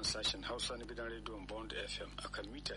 sashen Hausa na gidan rediyon Bond FM akan mita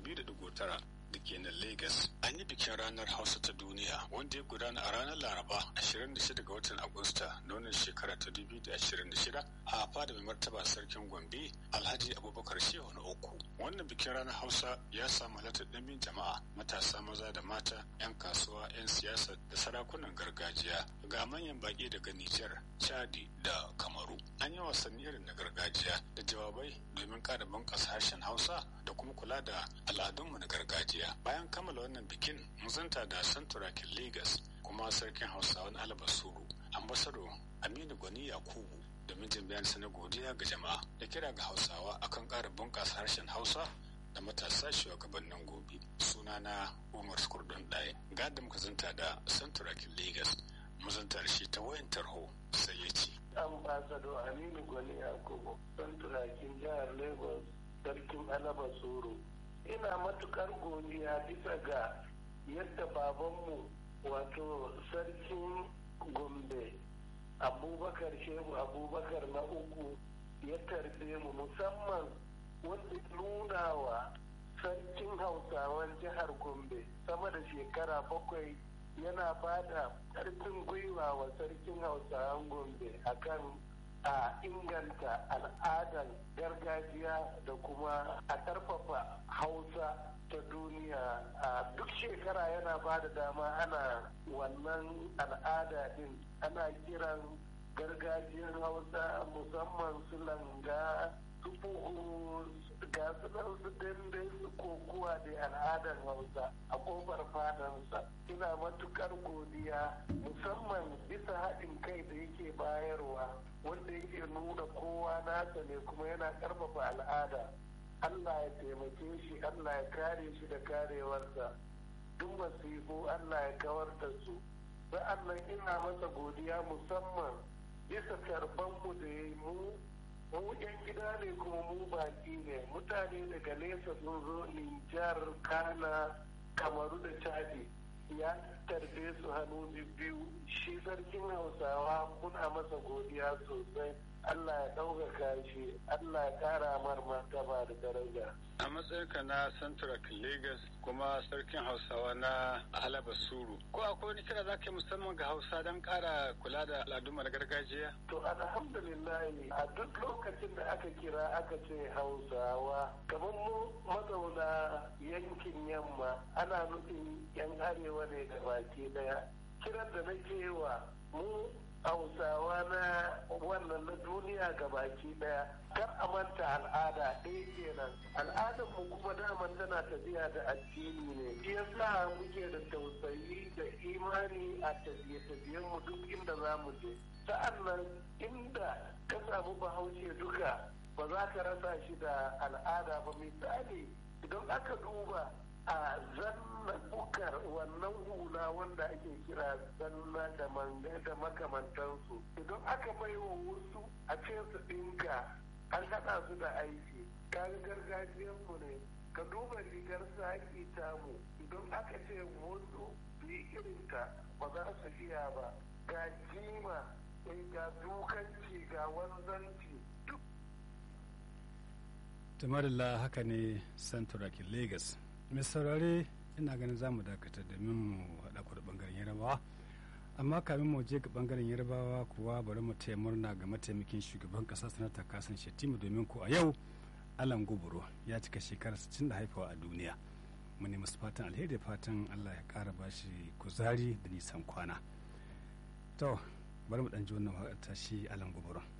92.9 da ke nan Lagos. An yi bikin ranar Hausa ta duniya wanda ya gudana a ranar Laraba 26 ga watan Agusta na wannan shekara ta 2026 a fada mai martaba sarkin Gombe Alhaji Abubakar Shehu na uku. Wannan bikin ranar Hausa ya samu halartar ɗimbin jama'a matasa maza da mata 'yan kasuwa 'yan siyasa da sarakunan gargajiya ga manyan baƙi daga Nijar, Chadi da Kamaru. An yi wasanni irin na gargajiya da jawabai domin ƙara bunƙasa harshen Hausa da kuma kula da al'adunmu na gargajiya. Bayan kammala wannan bikin, mun zanta da Santurakin Lagos kuma sarkin Hausawan Albasuru, ambasado Aminu Gwani Yakubu domin jin bayansa na godiya ga jama'a da kira ga Hausawa akan ƙara bunƙasa harshen Hausa da matasa shugabannin gobe. Sunana Umar Kurdun Ɗaya. Ga da muka zanta da Santurakin Lagos, mu zanta da shi ta wayan tarho sai ya ce. ambasado aminu gwani yakubu don turakin jihar lagos sarkin alaba soro ina matukar godiya bisa ga yadda babanmu wato sarkin gombe abubakar shehu abubakar na uku ya tarbe mu musamman wanda nuna wa sarkin hausawan jihar gombe sama da shekara bakwai yana ba da ƙarfin gwiwa wa sarkin hausawan gombe akan a inganta al'adar gargajiya da kuma a ƙarfafa hausa ta duniya a duk shekara yana ba da dama ana wannan al'ada din ana kiran gargajiyar hausa musamman su langa su buhu ga su nan su dambe su kokuwa da al'adar hausa a kofar fadansa ina matukar godiya musamman bisa haɗin kai da yake bayarwa wanda yake nuna kowa nasa ne kuma yana ƙarfafa al'ada allah ya taimake shi allah ya kare shi da karewarsa duk masifu allah ya kawar da su sa'annan ina masa godiya musamman bisa karbanmu da ya yi mu mu yan gida ne kuma mu baki ne mutane daga nesa sun zo nijar kana kamaru da chadi ya tarbe su hannu biyu shi sarkin hausawa muna masa godiya sosai allah ya ɗaukaka shi allah ya ƙara mar martaba da daraja a matsayinka na central lagos kuma sarkin hausawa na alaba suru ko akwai wani kira za ka yi musamman ga hausa don kara kula da al'adunmu na gargajiya to alhamdulillah a duk lokacin da aka kira aka ce hausawa kamar mu mazauna yankin yamma ana nufin yan arewa ne da baki daya kiran da nake wa mu hausawa na wannan na duniya ga baki daya kar a manta al'ada ɗaya kenan al'adar mu kuma daman tana tafiya da addini ne shi yasa muke da tausayi da imani a tafiye-tafiyen mu duk inda za mu je sa'annan inda ka samu bahaushe duka ba za ka rasa shi da al'ada ba misali idan aka duba a zanna bukar wannan hula wanda ake kira zanna da manga da makamantansu idan aka bai wa wasu a ce su dinka an haɗa su da aiki kaga gargajiyarmu ne ka duba rigar saki tamu idan aka ce wasu yi irinta ba za su iya ba ga jima ga dukanci ga wanzanci duk tamarilla haka ne santurakin lagos mai saurare ina ganin za mu dakata domin mu haɗa ku da ɓangaren yarabawa amma kamin mu je ga ɓangaren yarabawa kuwa bari mu taya murna ga mataimakin shugaban ƙasa sanata kasan shettima domin ko a yau alan guburo ya cika shekara 60 da haifawa a duniya mu ne masu fatan alheri fatan allah ya ƙara bashi kuzari da nisan kwana to bari mu ɗan ji wannan shi alan guburo